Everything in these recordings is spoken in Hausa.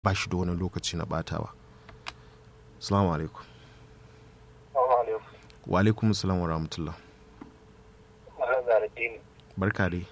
ba shi da wani lokaci na batawa salamu alaikum wa alaikum salam wa rahmatullah barka dai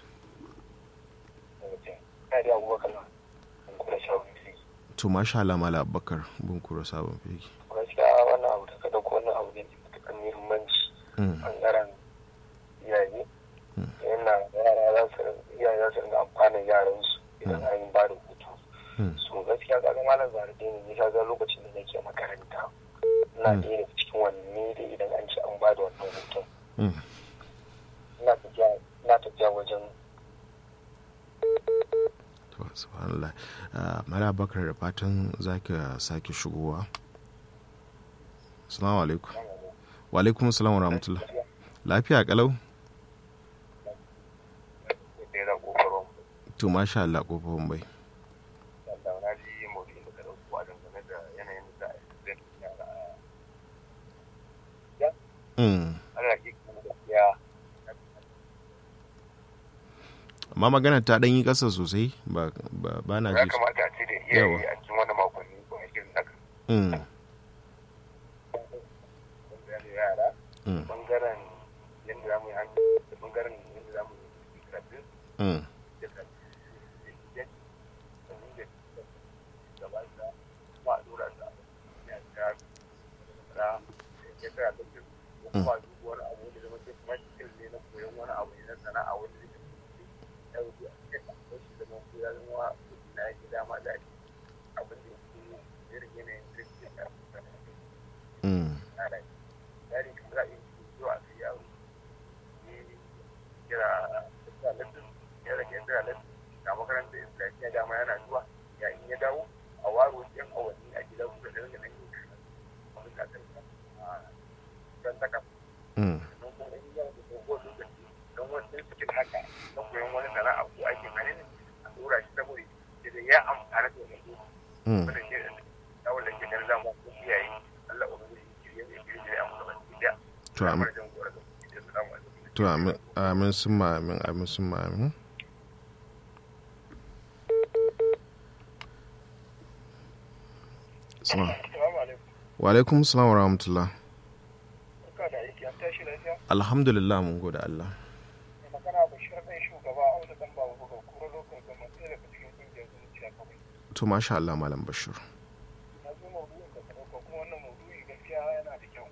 to masha Allah mala abubakar bin kura sabon fegi gaskiya wannan abu da ka dauko wannan abu ne matuƙar muhimmanci bangaren iyaye yana yara za su iyaye za su ringa amfanin yaran su idan an yi ba da hutu so gaskiya ga ga malam zarade ne ni kaga lokacin da nake makaranta ina ɗaya daga cikin wanne da idan an ci an ba da wannan hutun ina tafiya ina tafiya wajen subhanallah mara bakar da fatan za ka sake shigowa salamu alaikum wa alaikum salam wa rahmatullah lafiya kalau to masha Allah kofofin bai amma magana ta ɗan yi ƙasa sosai ba ba na ji ya kamata a ce da iyaye a cikin wani makonni ko a cikin haka yara bangaren yadda za mu yi hannu da bangaren yadda za mu yi karatu kuma duk wani abu da zama ce kuma skill ne na koyon wani abu ne na sana'a wani da ya wuce a cikin shi zama ko ya zama na yake dama da abin da ke irin yanayin kirki da yari kamar za a yi zuwa a kai yaro ne kira tafiya lattin ya rage tafiya lattin na makarantar islamiyya dama yana zuwa ya in ya dawo a waro yan awanni a gida kuka da rage nan yi abin da aka yi don taka don kuma in yau da dogo lokaci don wasu cikin haka don koyon wani sana'a ko aikin hannu ne a dora shi saboda da ya amfana da wani wanda ke da tsawon da ke ganin zama ko iyaye Allah ubangiji shirye ne shirye ne amma ba shi da to amin to amin amin sun ma amin amin sun ma amin wa alaikum salam wa rahmatullah alhamdulillah mun gode Allah magana bashir ɗan shugaba a wani ɗan babu buga kura lokacin gama ɗaya daga cikin ƙungiyar zuciya kawai to masha Allah malam bashir na zo maudu'in da ka ɗauka kuma wannan maudu'i gaskiya yana da kyau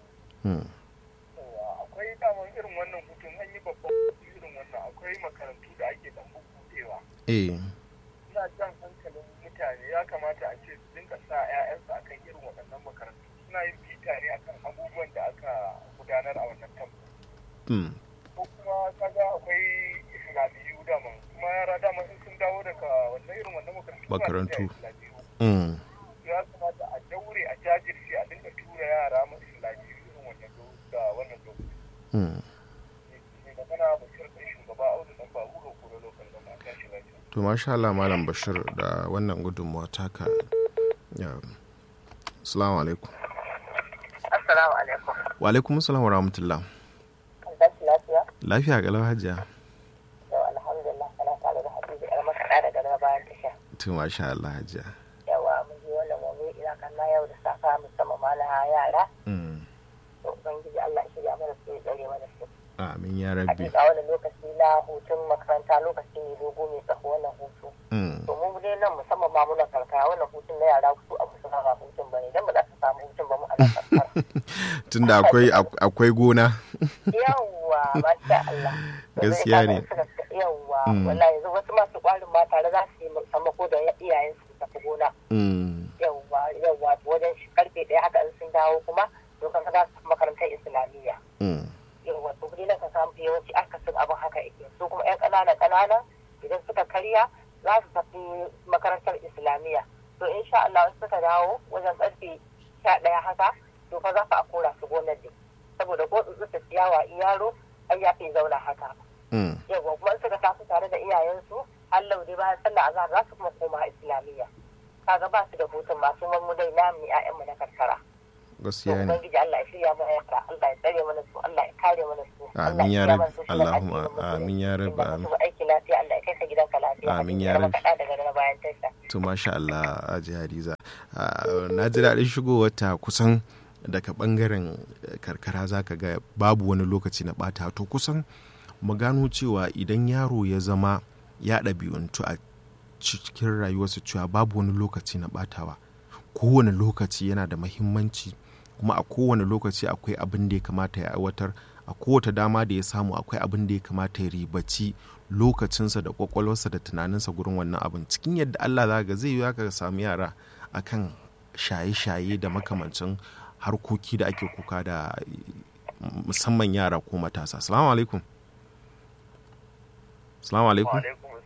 akwai daman irin wannan hutun an yi babban hutu irin wannan akwai makarantu da ake ɗan bukutewa eh ina jan hankalin mutane ya kamata a ce su dinga sa 'ya'yansu akan irin waɗannan makarantu suna yin bita ne akan abubuwan da aka gudanar a wannan tambo ko kuma kaga akwai islamiyu daman kuma yara daman in sun dawo daga wannan irin wannan makarantu makarantu ya kamata a daure a jajirce a dinga tura yara ma islamiyu irin wannan da wannan lokaci magana bashir ɗan shugaba audu dan babu ga kura lokal da mata shi lafiya to masha Allah malam bashir da wannan gudunmuwa taka ya assalamu alaikum assalamu alaikum wa alaikum assalam wa rahmatullah tashi lafiya lafiya kalau hajiya yau alhamdulillah kana tare da hadiza yar makaɗa daga daga bayan tasha to masha Allah hajiya yawa mun ji wannan mawuyi ina kanna yau da safa musamman ma na yara to ubangiji Allah ya shirya mana su ya tsare mana su amin ya rabbi hakika wannan lokaci na hutun makaranta lokaci ne dogo mai tsaho wannan hutu to mu dai nan musamman ma muna karkara wannan hutun na yara su abu su ba hutun bane dan ba za su samu hutun ba mu a nan karkara tunda akwai akwai gona yawwa masha Allah gaskiya ne yawwa wallahi yanzu wasu masu kwarin ma tare za su yi sammako da iyayen su tafi gona yawwa yawwa wajen karfe ɗaya haka in sun dawo kuma dokan ka za su makarantar islamiyya yawwa to kudi na ka samu yawanci akasin abin haka yake su kuma yan ƙanana ƙanana idan suka karya za su tafi makarantar islamiyya to insha Allah suka dawo wajen karfe sha ɗaya haka to fa za ka a kora su gonar ne saboda ko tsutsu ciyawa in yaro ai ya fi zauna haka yawa kuma suka tafi tare da iyayensu Allah dai bayan sallah azhar za su kuma koma islamiyya kaga ba su da hutun masu mamu dai namu ƴaƴanmu na karkara gaskiya ne ubangiji Allah ya shirya mana yara Allah ya tsare mana su Allah ya kare mana su amin ya rabbi Allahumma amin ya rabbi amin aiki lafiya Allah ya kai ka gidanka lafiya amin ya rabbi daga na bayan tasha to masha Allah Aji Hadiza na ji daɗin shigowar ta kusan daga bangaren karkara zaka ga babu wani lokaci na bata to kusan mu gano cewa idan yaro ya zama ya ɗabi'untu a cikin rayuwarsa cewa babu wani lokaci na batawa kowane lokaci yana da mahimmanci kuma a kowane lokaci akwai abin da ya kamata ya aiwatar a kowace dama da ya samu akwai abin da ya kamata ya ribaci lokacinsa da kwakwalwarsa da tunaninsa gurin wannan abin cikin yadda Allah za ga zai yi ka samu yara akan shaye-shaye da makamancin harkoki da ake kuka da musamman yara ko matasa salamu alaikum salamu alaikum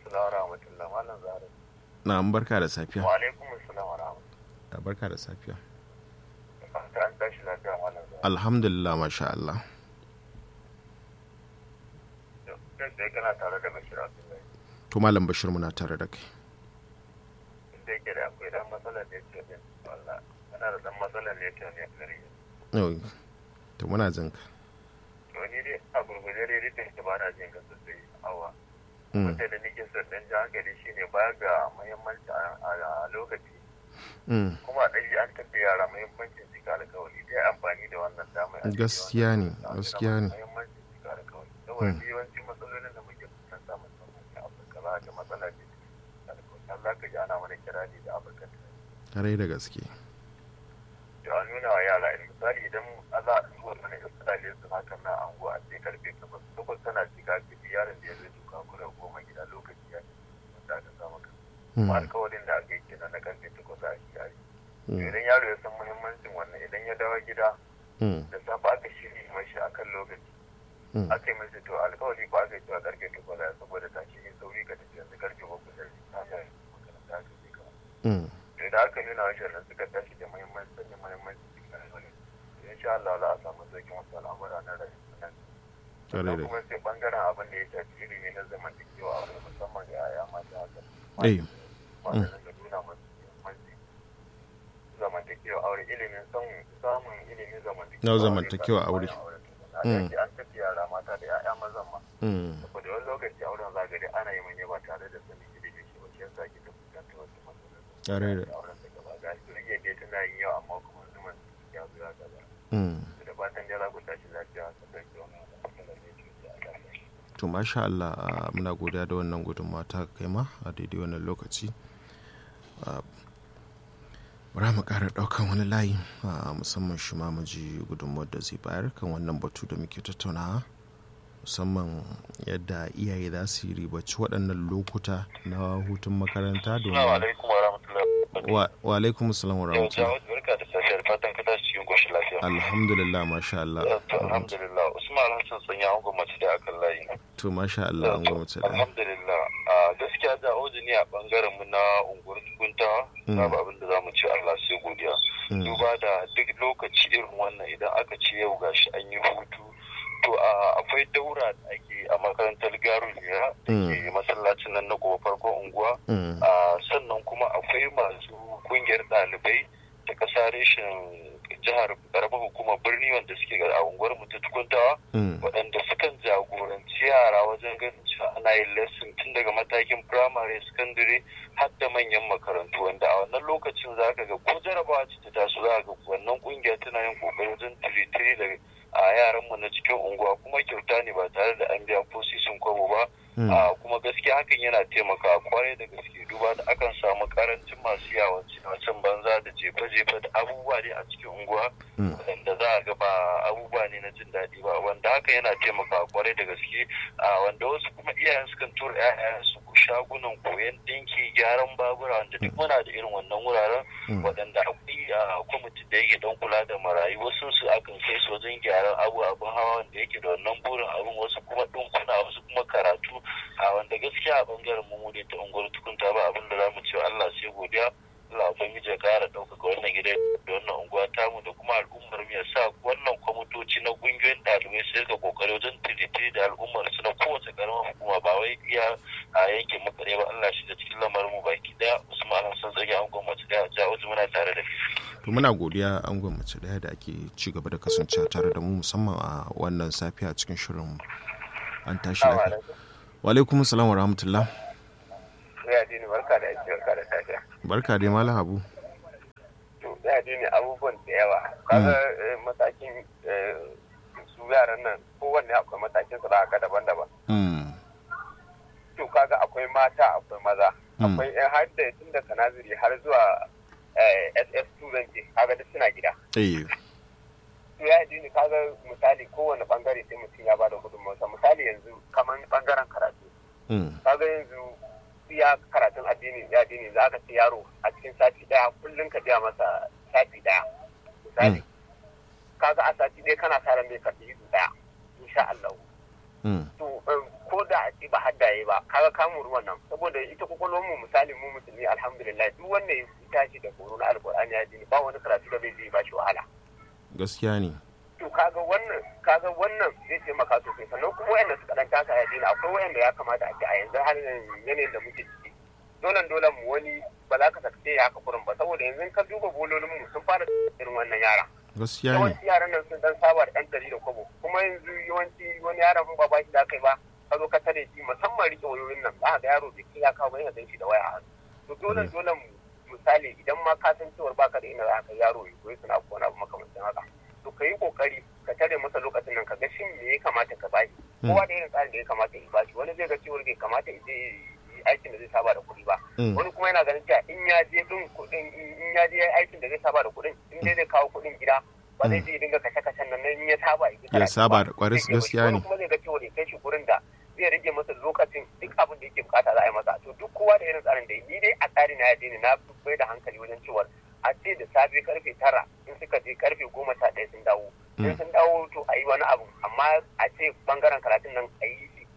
na barka da safiya wa alaikum assalam wa rahmatullahi barka da safiya an tashi lafiya malam alhamdulillah masha Allah sai kana tare da Bashir Abdullahi to malam Bashir muna tare da kai inda yake da akwai dan matsalar ne ce ne wallah ana da dan matsalar ne ce ne gari yau to muna jin ka to ni dai a gurguje dai duk da ba na jin ka sosai awa wanda da nake son dan ji hankali shine baya ga muhimmanci a lokaci kuma ɗaya an tafi yara muhimmancin cika alkawari dai amfani da wannan damar gaskiya ne gaskiya ne muhimmancin cika alkawari saboda yawanci matsalolin da muke fuskanta musamman a afirka za ga matsala ce Allah ka ji ana mana kirari da afirka kare da gaske da an nuna wa yara misali idan za a zuwa wani misali su hakan na anguwa a ce karfe takwas takwas tana cika fiti yaron da ya zai duka kura goma gida lokaci ya ce wanda aka sa maka kuma alkawarin da aka yi kenan na karfe takwas a shi yayi idan yaro ya san muhimmancin wannan idan ya dawo gida da safe aka shirya mashi akan lokaci aka yi mashi to alkawari ko aka yi cewa karfe takwas ya saboda tashi yin sauri ka tafi yanzu karfe bakwai da ta hanyar makaranta aka je ka to idan aka nuna wa shirin suka tashi da muhimmanci sanya muhimmanci cikin alkawari insha Allah za a samu sauƙin wasu al'amura na rayuwa sannan kuma sai bangaren abin da ya shafi ilimi na zamantakewa a musamman ga yaya mata haka wanda da nuna masu muhimmanci zamantakewa aure ilimin samun ilimin zamantakewa zamantakewa aure an tafi yara mata da ya'ya mazan ma saboda wani lokaci auren zagare ana yi manya ba tare da sanin ilimin shi ba shi yasa ke ta fuskanta wasu matsaloli auren da gaba ga shi rage dai tana yin yawa amma kuma zuman ya zo ya gaba da fatan da za ku tashi lafiya ka ɗauki wani matsalar ne to masha Allah muna godiya da wannan gudunmawa ta kai ma a daidai wannan lokaci bara mu kara daukan wani layi musamman shi ma mu ji gudunmawar da zai bayar kan wannan batu da muke tattaunawa musamman yadda iyaye za su yi ribaci waɗannan lokuta na hutun makaranta domin wa alaikum salam wa rahmatullahi alhamdulillah masha Allah alhamdulillah usman hassan sanya an gwamnati da akan layi to masha Allah an gwamnati da alhamdulillah a gaskiya da ne a bangaren mu na unguwar guntawa babu abin da zamu ce Allah sai godiya duba da duk lokaci irin wannan idan aka ce yau gashi an yi hutu to akwai daura da ake a makarantar garuliya da ke masallacin nan na gobe farkon unguwa sannan kuma akwai masu kungiyar ɗalibai ta kasa reshen jihar karamar hukumar birni wanda suke a unguwar mu ta tukuntawa waɗanda sukan jagoranci yara wajen ganin cewa ana yin lesson tun daga matakin primary secondary har da manyan makarantu wanda a wannan lokacin za ka ga ko jarabawa ce ta taso za ga wannan kungiya tana yin kokari wajen tiritiri da a yaran mu na cikin unguwa kuma kyauta ne ba tare da an biya ko sisin kwabo ba kuma gaskiya hakan yana taimakawa kwarai da gaske duba da akan samu karancin masu yawon wacan banza da jefe-jefe da abubuwa ne a cikin unguwa wanda za a ga ba abubuwa ne na jin daɗi ba wanda hakan yana taimakawa kwarai da gaske wanda wasu kuma iyayen sukan tura 'ya'yan su shagunan koyon ɗinki gyaran babura wanda duk muna da irin wannan wuraren waɗanda akwai kwamitin da yake don kula da marayu wasu su akan kai su wajen gyaran abu abin hawa wanda yake da wannan burin abin wasu kuma ɗinkuna wasu kuma karatu a wanda gaskiya a bangaren mu ne ta unguwar tukunta ba abin da za mu ce Allah sai godiya Allah ubangiji ya kara ɗaukaka wannan gida da wannan unguwa tamu da kuma al'ummar mu ya sa wannan kwamitoci na ƙungiyoyin ɗalibai su rika kokari wajen tiritiri da al'ummar su na kowace ƙaramar hukuma ba wai iya a yankin makare ba Allah shi da cikin lamarin mu baki daya Usman Hassan Zagi an gwamnati da ja wajen muna tare da to muna godiya an mace daya da ake ci gaba da kasancewa tare da mu musamman a wannan safiya cikin shirin an tashi lafiya wa alaikum salam wa rahmatullah ya dini barka da aiki barka da safiya barka dai malam habu to ya dini abubuwan da yawa kaga matakin su yaran nan kowanne akwai matakin su da daban-daban to kaga akwai mata akwai maza akwai yan har da tun da kanaziri har zuwa ss2 zan ce kaga duk suna gida to ya dini kaga misali kowane bangare sai mutum ya bada gudunmawarsa misali yanzu kamar bangaren karatu kaga yanzu ya karatun addini ya addini za ka ce yaro a cikin sati daya kullum ka biya masa sati daya misali kaga a sati daya kana sa ran bai karbi izu daya insha Allah to ko da a ce ba haddaye ba kaga kamun ruwan nan saboda ita kwakwalwar mu misali mu musulmi alhamdulillah duk wanda ya tashi da horo na alkur'ani ya dini ba wani karatu da bai ba shi wahala gaskiya ne to kaga wannan kaga wannan zai taimaka sosai sannan kuma wayanda suka dan taka ya dina akwai wayanda ya kamata a ce a yanzu har yanayin da muke ciki dolan dolan mu wani ba za ka sakace ya haka kurin ba saboda yanzu ka duba bololin mu sun fara irin wannan yara gaskiya ne yawanci yaran nan sun dan saba da ɗan ɗari da kwabo kuma yanzu yawanci wani yaron ba ba shi da kai ba ka zo ka tare shi musamman rike wayoyin nan za ga yaro bai kai ya kawo ba yana shi da waya a hannu to dolan dolan mu misali idan ma ka san cewar baka da ina za ka yaro ya koyi suna ko wani abu makamancin haka to ka yi kokari ka tare masa lokacin nan ka ga shin me ya kamata ka bashi kowa da irin tsarin da ya kamata ya bashi wani zai ga cewar bai kamata ya je aikin da zai saba da kuɗi ba wani kuma yana ganin cewa in ya je din kuɗin in ya je aikin da zai saba da kuɗin in dai zai kawo kuɗin gida ba zai je dinga kashe kashen nan in ya saba ya saba da kwaris gaskiya ne wani kuma zai ga cewar ya kai shi gurin da zai rage masa lokacin duk abin da yake bukata za a yi masa to duk kowa da irin tsarin da ni dai a tsari na ya na bai da hankali wajen cewar a ce da safe karfe tara in suka je karfe goma sha ɗaya sun dawo in sun dawo to a yi wani abu amma a ce bangaren karatun nan a yi shi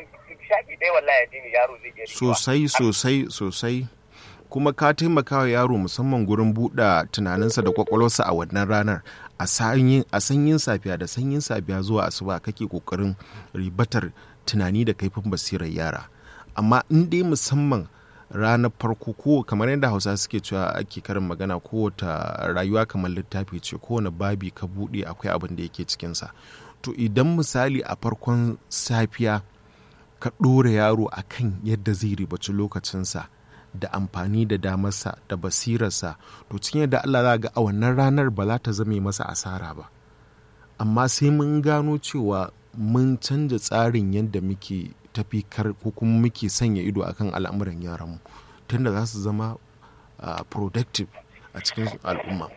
shaƙi ɗaya wallahi addini yaro zai iya sosai sosai sosai kuma ka taimaka wa yaro musamman gurin buɗe tunaninsa da kwakwalwarsa a wannan ranar a sanyin safiya da sanyin safiya zuwa asuba kake kokarin ribatar tunani da kaifin basirar yara amma in dai musamman ranar farko ko kamar yadda hausa suke cewa ake karin magana kowace rayuwa kamar littafi ce kowane babi ka buɗe akwai abin da yake cikinsa to idan misali a farkon safiya ka ɗora yaro a kan yadda zai ribaci lokacinsa da amfani da damarsa da basirarsa to cikin yadda Allah za ga a wannan ranar ba za ta zame masa asara ba amma sai mun gano cewa mun canja tsarin yadda muke tafi kar ko kuma muke sanya ido akan al'amuran yaranmu tunda za su zama productive a cikin al'umma.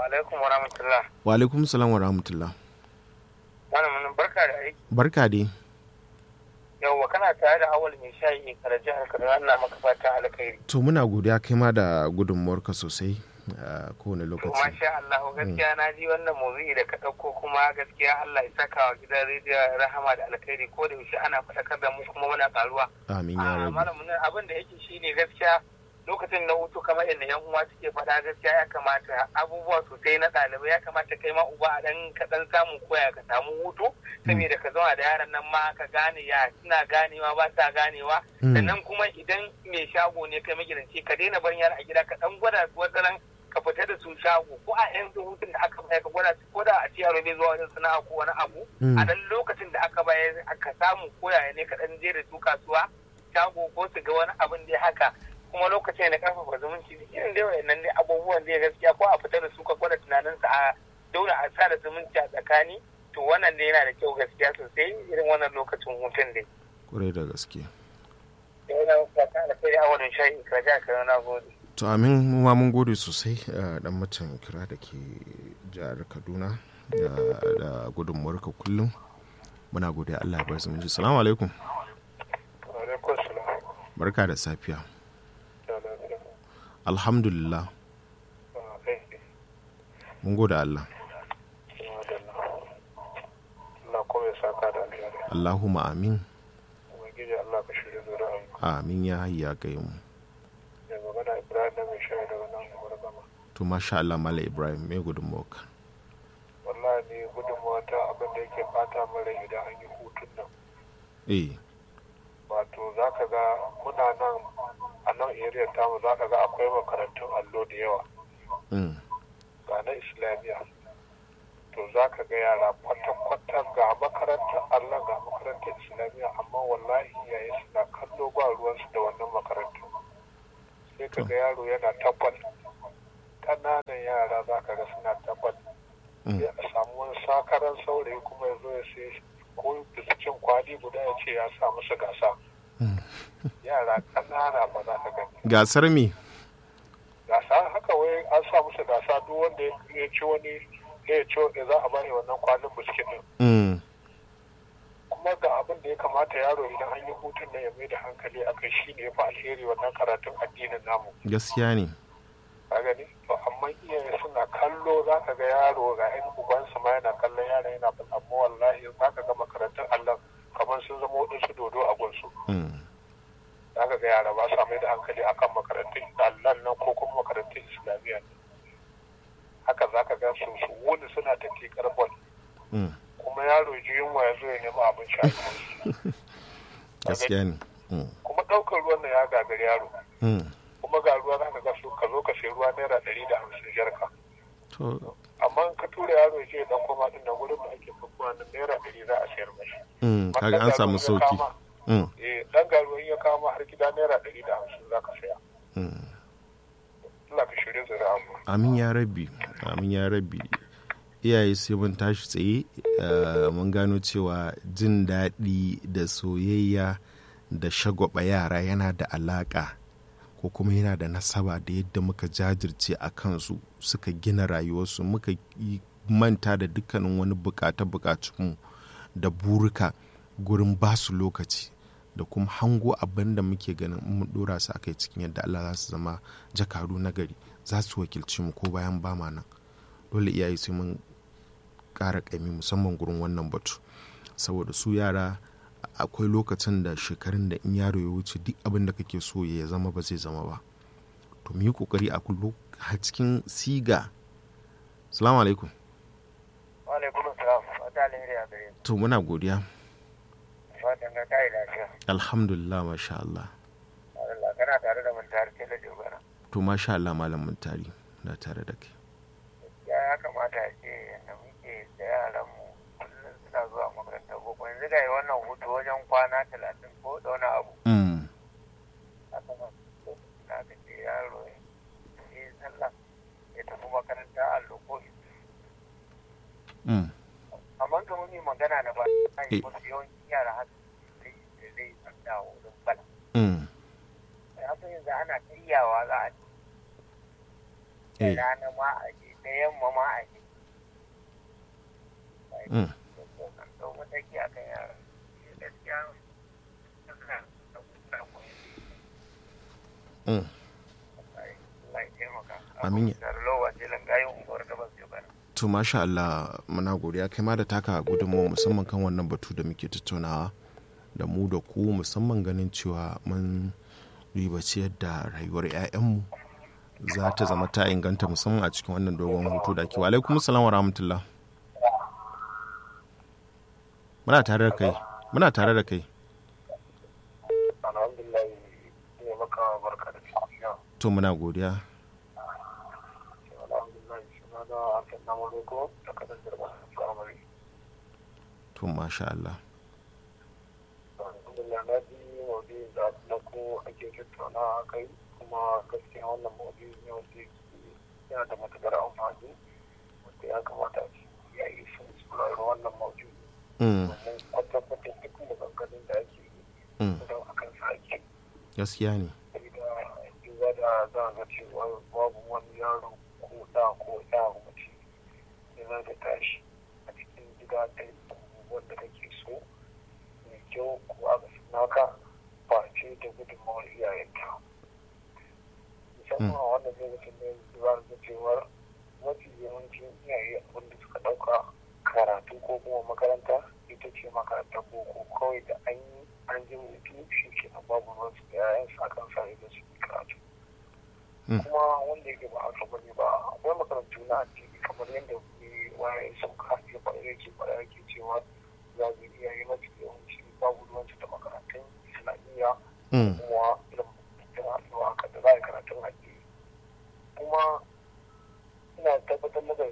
Wa alaikum salam wa rahmatullah. Barka da aiki. Barka dai. yauwa kana tare da awal mai shayi kare jihar kaduna ina maka fata alkhairi to muna godiya kai ma da gudunmuwarka sosai a kowane lokaci to masha Allah gaskiya na ji wannan mawuzi da ka ɗauko kuma gaskiya Allah ya saka wa gidan rediyo rahama da alkhairi ko da yaushe ana faɗakar da mu kuma muna karuwa amin ya rabu malamin abin da yake shine gaskiya lokacin na hutu kamar yadda yan uwa suke faɗa gaskiya ya kamata abubuwa sosai na ɗalibai ya kamata kai ma uba a dan ka dan samu koya ka samu hutu saboda ka zauna da yaran nan ma ka gane ya suna ganewa ba sa ganewa sannan kuma idan mai shago ne kai magidanci ka daina barin yara a gida ka dan gwada su wataran ka fita da su shago ko a yan hutun da aka bayar ka gwada su ko da a ci yaro bai zuwa wajen sana'a ko wani abu a dan lokacin da aka bayar aka samu koyaya ne ka dan je da su kasuwa shago ko su ga wani abin da haka kuma lokacin da karfafa zumunci da irin dai wayannan dai abubuwan da gaskiya ko a fita da su ka gwada tunaninsa a daura a sa da zumunci a tsakani to wannan dai yana da kyau gaskiya sosai irin wannan lokacin hutun dai. Kurai da gaske. Yana fata da kai a wannan shayi ka ja ka na gode. To amin mu ma mun gode sosai dan mutum kira da ke jihar Kaduna da gudunmuwarka kullum. Muna godiya Allah ya bar zumunci. Salamu alaikum. Barka da safiya. alhamdulillah mun gode Allah Allahumma amin amin ya hayya ga mu to masha Allah mala Ibrahim me gudunmawa wallahi ne gudunmawa ta abin da yake bata mara idan an yi hutun nan eh wato za ka ga muna nan a nan area tamu za ka ga akwai makarantun allo da yawa na islamiyya to za ka ga yara kwata-kwata ga makarantar allah ga makarantar islamiyya amma wallahi iyaye suna kallo ba ruwansu da wannan makarantar sai ka ga yaro yana tabbal ƙananan yara za ka ga suna tabbal sai a samu wani sakaran saurayi kuma ya zo ya sai ko cin kwali guda ya ce ya sa musu gasa yara ƙanana ba za ka gani gasar me gasa haka wai an sa musu gasa duk wanda ya ci wani ya ci wanda za a bani wannan kwalin biskit din kuma ga abin da ya kamata yaro idan an yi hutun na ya mai da hankali a kai shi ne ya fi alheri wannan karatun addinin namu gaskiya ne ka gani to amma iyaye suna kallo za ka ga yaro ga yan ubansa ma yana kallon yaro yana bin amma wallahi za ka ga makarantun allah kamar sun zama waɗansu dodo a gunsu za ka ga yara ba sa mai da hankali akan makarantun allah nan ko kuma makarantun islamiyya haka za ka ga su su wuni suna ta tikar bol kuma yaro ji yunwa ya zo ya nemi abinci a gaskiya ne kuma ɗaukar ruwan nan ya gagari yaro kuma ga ruwa za ka ga su ka zo ka sai ruwa naira ɗari da hamsin jarka amma ka tura yaro ya ce ya ɗauko ma ɗin nan gurin da ake fakuwa nan naira ɗari za a sayar mashi kaga an samu sauki eh dan garuwa ya kama har gida naira ɗari da hamsin za ka saya Allah ka shirya zuri'a mu amin ya rabbi amin ya rabbi iyaye sai mun tashi tsaye mun gano cewa jin daɗi da soyayya da shagwaba yara yana da alaƙa ko kuma yana da nasaba da yadda muka jajirce a kansu suka gina rayuwarsu muka manta da dukkanin wani bukata bukatunmu da burika gurin basu lokaci da kuma hango abin da muke ganin mun dora su akai cikin yadda Allah za su zama jakaru na gari za su wakilci mu ko bayan ba ma nan dole iyaye sai mun ƙara ƙaimi musamman gurin wannan batu saboda su yara akwai lokacin da shekarun da in yaro ya wuce duk abin da kake so ya zama ba zai zama ba to mu yi kokari a kullu a cikin siga salamu alaikum wa alaikum salam wata alheri a gare to muna godiya fatan ga kai lafiya alhamdulillah masha Allah Allah kana tare da mun tare da dogara to masha Allah malam mun tari na tare da kai ya ya kamata a ce yadda muke da yaran mu kullum suna zuwa makarantar boko yanzu ga wannan hutu wajen kwana talatin ko da wani abu mm. haka ma na ka ce yaro ya yi sallah ya tafi makaranta allo ko mm. amma kamar mai magana na ba a yi Eh. wasu yawancin yara haka zai zai tsanda wurin bala mm. haka yanzu ana karyawa za a ci da eh. rana ma a je da yamma ma a je mm. kan ɗau mataki a kan yara shi gaskiya suna da kusa koyi mm. Allah ya taimaka Amin ya- da lowa ce langayin unguwar da ba su bana to masha Allah muna godiya kai ma da taka gudunmawa musamman kan wannan batu da muke tattaunawa da mu da ku musamman ganin cewa mun ribaci yadda rayuwar 'ya'yanmu za ta zama ta inganta musamman a cikin wannan dogon hutu da ke wa alaikum salam wa rahmatullah muna tare da kai muna tare da kai alhamdulillah ne maka barka da tafiya to muna godiya alhamdulillah suna da harkar namun roko da kadan jirma firamare to masha Allah alhamdulillah na ji maudu'in da na ko ake tattauna a kai kuma gaskiya wannan maudu'in ne wanda yake yana da matuƙar amfani wanda ya kamata a ce ya yi sun saurari wannan maudu'in mm. domin kwata-kwata duk maganganun da ake yi mm. don akan sa ake gaskiya ne saboda duba da za a ga cewa babu wani yaro ko da ko ya mace da za ta tashi a cikin gida ta yi abubuwan da kake so mai kyau ko aka naka ba ce da gudunmawar iyayenta musamman a wannan lokacin da yanzu za ga cewar mafi yawancin iyaye abin da suka ɗauka karatu ko kuma makaranta ita ce makarantar boko kawai da an yi an ji mutu shi ke nan babu ruwan su da yayan sa kan sa idan su yi karatu Mm. kuma wanda yake ba haka bane ba akwai makarantu na addini kamar yadda ne waye sun kafe ba yake ba yake cewa za su iyaye mafi yawanci babu ruwan su da makarantun islamiyya mm. kuma irin makarantun haka da za a yi karatun addini kuma ina tabbatar maka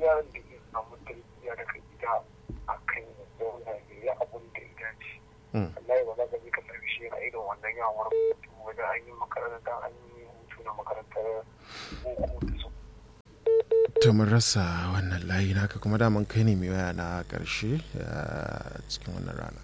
yaron da ya samu tarbiyya daga gida a kan ya zauna ya yi abun da ya dace Allah ya ba za ka je ka sami shi yana irin wannan yawon rubutu wajen an yi makaranta an yi hutu na makarantar boko da su ta mun rasa wannan layi naka kuma daman kai ne mai waya na karshe cikin wannan rana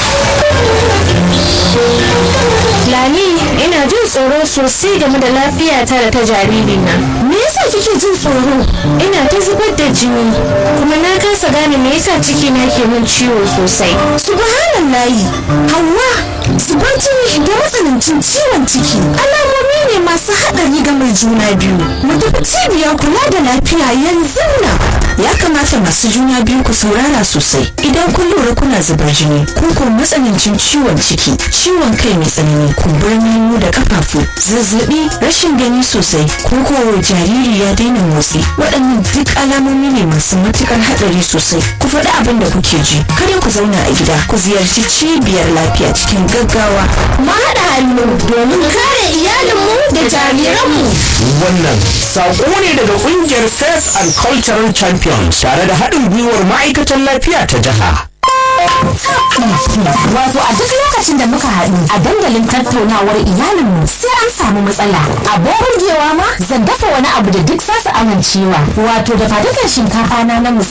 Lami, ina jin tsoro sosai game da lafiyata da ta jaririna. Me yasa kike jin tsoro? Ina ta zubar da jini, kuma na kasa gane me yasa ciki na ke min ciwo sosai. Subhanallahi, Hauwa, zubar jini da matsanancin ciwon ciki. Alamomi ne masu haɗari ga mai juna biyu. Mu tafi cibiyar kula da lafiya yanzu nan. Ya kamata masu juna biyu ku saurara sosai. Idan kun lura kuna zubar jini, ko ko matsanancin ciwon ciki, ciwon kai mai tsanani, kumburin hannu da kafafu, zazzabi, rashin gani sosai, ko ko jariri ya daina motsi. Waɗannan duk alamomi ne masu matukar haɗari sosai. Ku faɗi abin da kuke ji. Kada ku zauna a gida, ku ziyarci cibiyar lafiya cikin gaggawa. Mu haɗa hannu domin kare iyalinmu da jariranmu. Wannan saƙo ne daga ƙungiyar Faith and Cultural Champions tare da haɗin gwiwar ma'aikatan lafiya ta jiha. Wato a duk lokacin da muka haɗu a dandalin tattaunawar iyalinmu sai an samu matsala. Abin burgewa ma zan dafa wani abu da duk za su amincewa. Wato da fadukan shinkafa na na musamman